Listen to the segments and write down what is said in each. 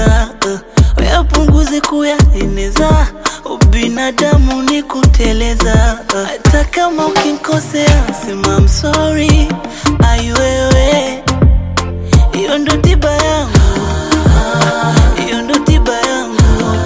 kuteleza uh, yapunguze kuyaeneza ubinadamu ni kuteleza uh, hata kama ukinkosea sema I'm sorry aiwewe hiyo ndo tiba yangu hiyo ndo tiba yangu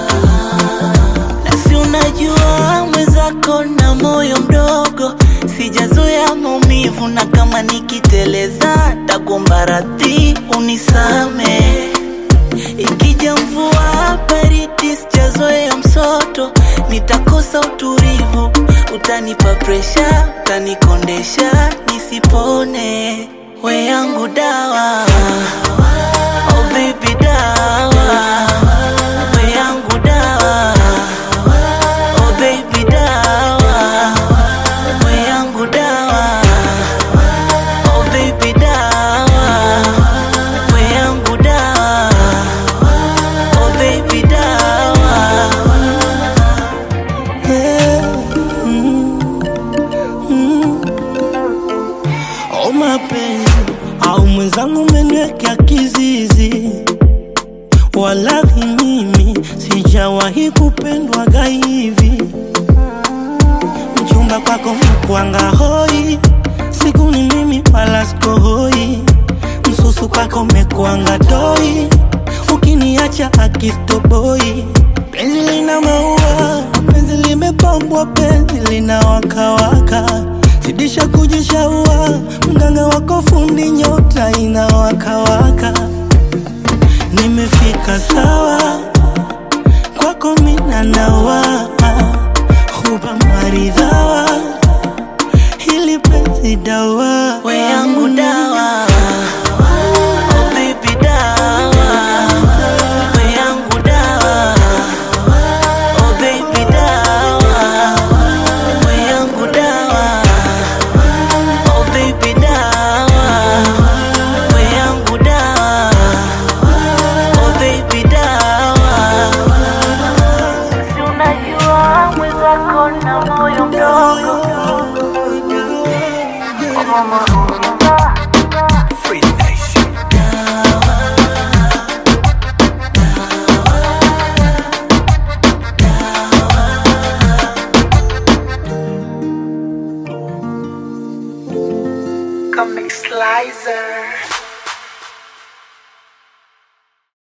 nasi unajua mwenzako na moyo mdogo sijazoea maumivu na kama nikiteleza tagomba radhi unisame ikija mvua baridi sijazoea msoto nitakosa utulivu utanipa presha utanikondesha nisipone we yangu dawa oh baby dawa we yangu dawa oh baby dawa we yangu dawa oh baby dawa we yangu dawa oh baby dawa O mapenzi au mwenzangu umeniwekea kizizi, walahi mimi sijawahi kupendwaga hivi. Mchumba kwako mkwanga hoi, siku ni mimi wala sikohoi. Msusu kwako mekwanga doi, ukiniacha akistoboi. Penzi lina maua, penzi limepambwa, penzi lina wakawaka zidisha kujishaua, mganga wako fundi, nyota inawakawaka. Nimefika sawa kwako, mina nawa huba maridhawa, hili penzi dawa we yangu dawa oh baby dawa we yangu dawa oh baby dawa we yangu dawa oh baby dawa we yangu dawa oh baby dawa si unajua mwenzako na moyo mdogo Comic Slicer.